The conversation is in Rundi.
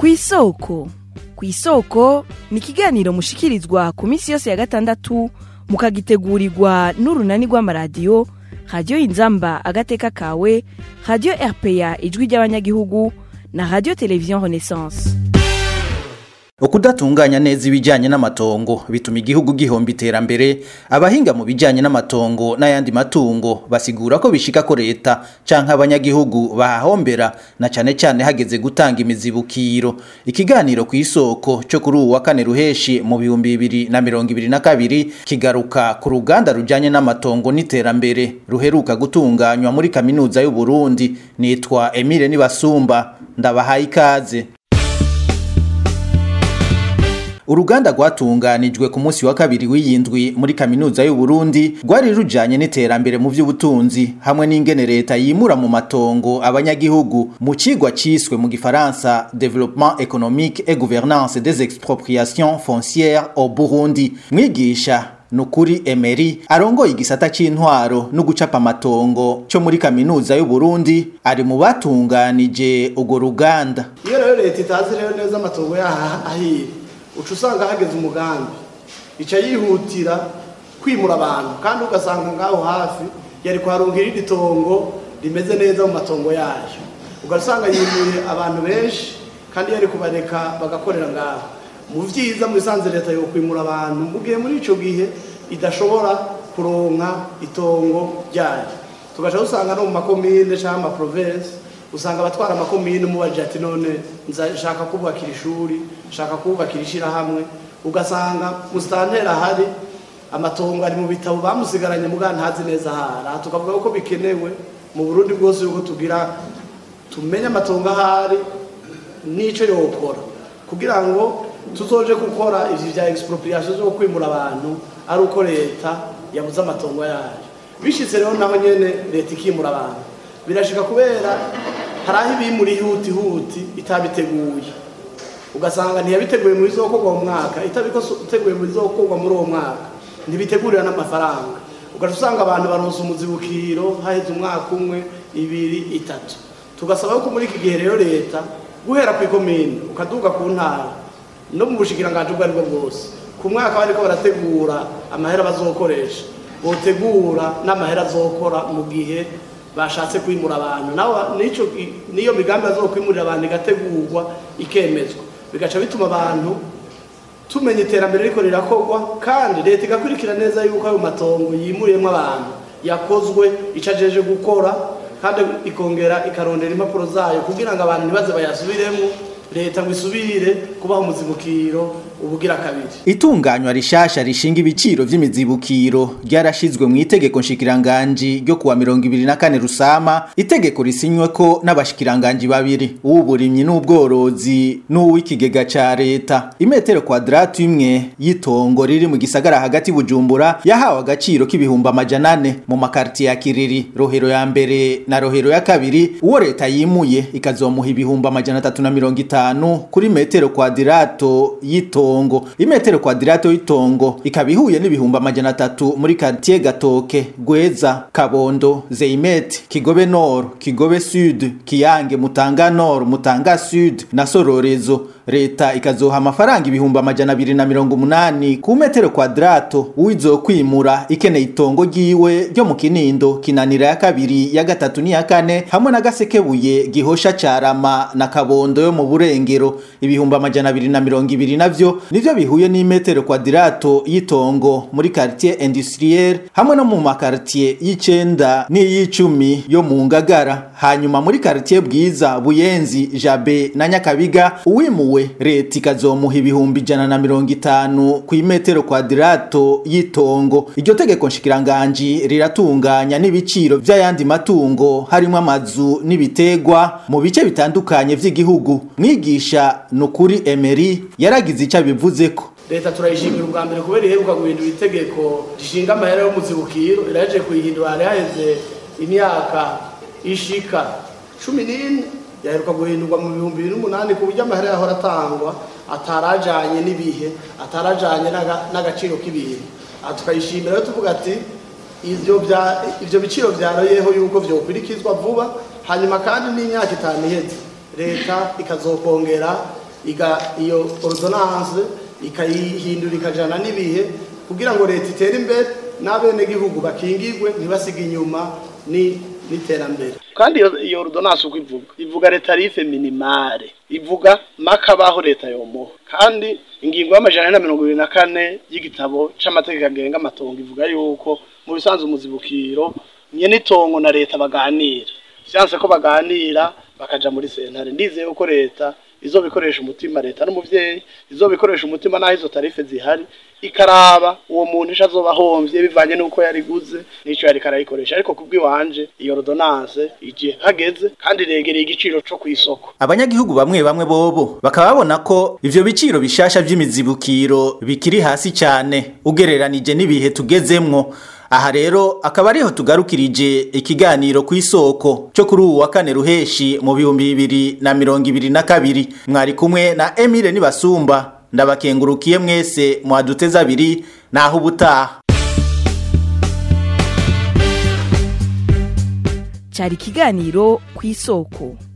ku isoko ku isoko ni ikiganiro mushikirizwa ku minsi yose ya gatandatu mukagitegurirwa n'urunani rw'amaradiyo radiyo inzamba agateka kawe radiyo rpa ijwi ry'abanyagihugu na radiyo televiziyo renaissance ukudatunganya neza ibijyanye n'amatongo bituma igihugu gihomba iterambere abahinga mu bijyanye n'amatongo n'ayandi matungo basigura ko bishika ko leta canke abanyagihugu bahahombera na cane cane hageze gutanga imizibukiro ikiganiro ku isoko cyo kuri uwu wa kane ruheshi mu bihumbi bibiri na mirongo ibiri na kabiri kigaruka ku ruganda rujyanye n'amatongo n'iterambere ruheruka gutunganywa muri kaminuza y'u Burundi nitwa Emile Nibasumba ndabahaye ikaze uruganda rwatunganijwe ku munsi wa kabiri w'iyindwi muri kaminuza y'u Burundi rwari rujanye n'iterambere mu by'ubutunzi hamwe n'ingene leta yimura mu matongo abanyagihugu mu cigwa ciswe mu gifaransa développement économique et gouvernance des expropriations foncières au Burundi mwigisha nukuri Emery arongoye igisata c'intwaro no gucapa amatongo cyo muri kaminuza y'u Burundi ari mu batunganije urwo ruganda iyo rero leta itazi rero neza amatongo yaha ahiye uca usanga hageze umugambi ica yihutira kwimura abantu kandi ugasanga ngaho hafi yari kuharonka irindi tongo rimeze neza mu matongo yayo ugasanga yimuye abantu benshi kandi yari kubareka bagakorera ngaho mu vyiza mu bisanzwe leta yo kwimura abantu mu gihe muri ico gihe idashobora kuronka itongo ryayo tugaca dusanga no mu makomine canke amaprovensi usanga abatwara amakomine umubajije ati none nshaka kubakira ishuri nshaka kubakira ishyirahamwe ugasanga musitantera ahari amatongo ari mu bitabo bamusigaranye muga ntazi neza ahari aha tukavuga ko bikenewe mu burundi bwose yuko tugira tumenye amatongo ahari n'icyo yokora kugira ngo tuzoje gukora ivyo vya expropriation zo kwimura abantu ari uko leta yabuze amatongo yayo bishitse rero naho nyene leta ikimura abantu birashika kubera hari aho ibimura ihutihuti itabiteguye ugasanga ntiyabiteguye mu bizokorwa mu mwaka itabiteguye mu bizokorwa muri uwo mwaka ntibitegurira n'amafaranga ugaca usanga abantu baronse umuzibukiro haheze umwaka umwe ibiri itatu tugasaba ko muri iki gihe rero leta guhera ku ikomine ukaduga ku ntara no mu bushikiranganji ubwo aribwo bwose ku mwaka bariko barategura amahera bazokoresha botegura n'amahera azokora mu gihe bashatse kwimura abantu naho nico niyo migambi azokwimurira abantu igategurwa ikemezwa bigaca bituma abantu tumenya iterambere riko rirakorwa kandi leta igakurikira neza yuko ayo matongo yimuriyemo abantu yakozwe ico ajeje gukora kandi ikongera ikarondera impapuro zayo kugira ngo abantu ntibaze bayasubiremo leta ngo isubire kubaho umuzibukiro ubugira kabiri itunganywa rishasha rishinga ibiciro vy'imizibukiro ryarashizwe mu itegeko nshikiranganji ryo kuwa mirongo ibiri na kane rusama itegeko risinyweko n'abashikiranganji babiri uw'uburimyi n'ubworozi n'uw'ikigega ca leta imetero kwadratu imwe y'itongo riri mu gisagara hagati bujumbura yahawe agaciro k'ibihumbi amajana ane mu makartiye ya kiriri rohero ya mbere na rohero ya kabiri uwo leta yimuye ikazomuha ibihumbi amajana atatu na mirongo itanu kuri metero kwadirato y'itongo itongo imetero kwadirato y'itongo ikaba ihuye n'ibihumbi amajana atatu muri quartier gatoke gweza kabondo zeimet kigobe nord kigobe sud kiyange mutanga nord mutanga sud na sororezo leta ikazoha amafaranga ibihumbi amajana abiri na mirongo umunani ku metero kwadrato uwizokwimura ikeneye itongo ryiwe ryo mu kinindo kinanira ya kabiri ya gatatu n'iya kane hamwe na gasekebuye gihosha carama na kabondo yo mu burengero ibihumbi amajana abiri na mirongo ibiri navyo nivyo bihuye n'imetero kwadirato y'itongo muri quartier industriel hamwe no mu makartier y'icenda n'iy'icumi yo mu ngagara hanyuma muri quartier bwiza buyenzi jabe na nyakabiga uwimuwe leta ikazomuha ibihumbi ijana na mirongo itanu ku imetero kwadirato y'itongo iryo tegeko nshikiranganji riratunganya n'ibiciro vy'ayandi matungo harimo amazu n'ibitegwa mu bice bitandukanye vy'igihugu mwigisha nukuri Emery yaragize ico abivuzeko leta turayishimira ubwa mbere kubera iheruka guhindura itegeko rishinga amahera y'umuzibukiro iraje kuyihindura hari haheze imyaka ishika cumi n'ine yaheruka guhindurwa mu bihumbi bibiri n'umunani ku buryo amahera yahora atangwa atarajanye n'ibihe atarajanye n'aga- n'agaciro k'ibintu aha tukayishimira rero tuvuga ati ivyo bya- ivyo biciro vyaroyeho yuko vyokurikizwa vuba hanyuma kandi n'imyaka itanu iheze leta ikazokongera iga iyo ordonance ikayihindura ikajana n'ibihe kugira ngo leta itere imbere n'abenegihugu bakingirwe ntibasige inyuma ni n'iterambere kandi iyo iyo ordonance uko ivuga ivuga retarife minimale ivuga makabaho leta yomuha kandi ingingo y'amajana ane na mirongo ibiri na kane y'igitabo c'amategeko agenga amatongo ivuga yuko mu bisanzwe umuzibukiro nyene itongo na leta baganira vyanse ko baganira bakaja muri sentare ndizeye ko leta izobikoresha umutima leta n'umuvyeyi izobikoresha umutima naho izo tarife zihari ikaraba uwo muntu ico azoba ahomvye bivanye n'uko yariguze n'ico yariko arayikoresha ariko kubw'iwanje iyo ordonance igihe hageze kandi iregereye igiciro co kw'isoko abanyagihugu bamwe bamwe bobo bakaba babona ko ivyo biciro bishasha vy'imizibukiro bikiri hasi cyane ugereranije n'ibihe tugezemwo aha rero akaba ariho tugarukirije ikiganiro ku isoko cyo kuri uwu wa kane ruheshi mu bihumbi bibiri na mirongo ibiri na kabiri mwari kumwe na Emile Nibasumba ndabakengurukiye mwese mwaduteza abiri naho ubutaha cyari ikiganiro ku isoko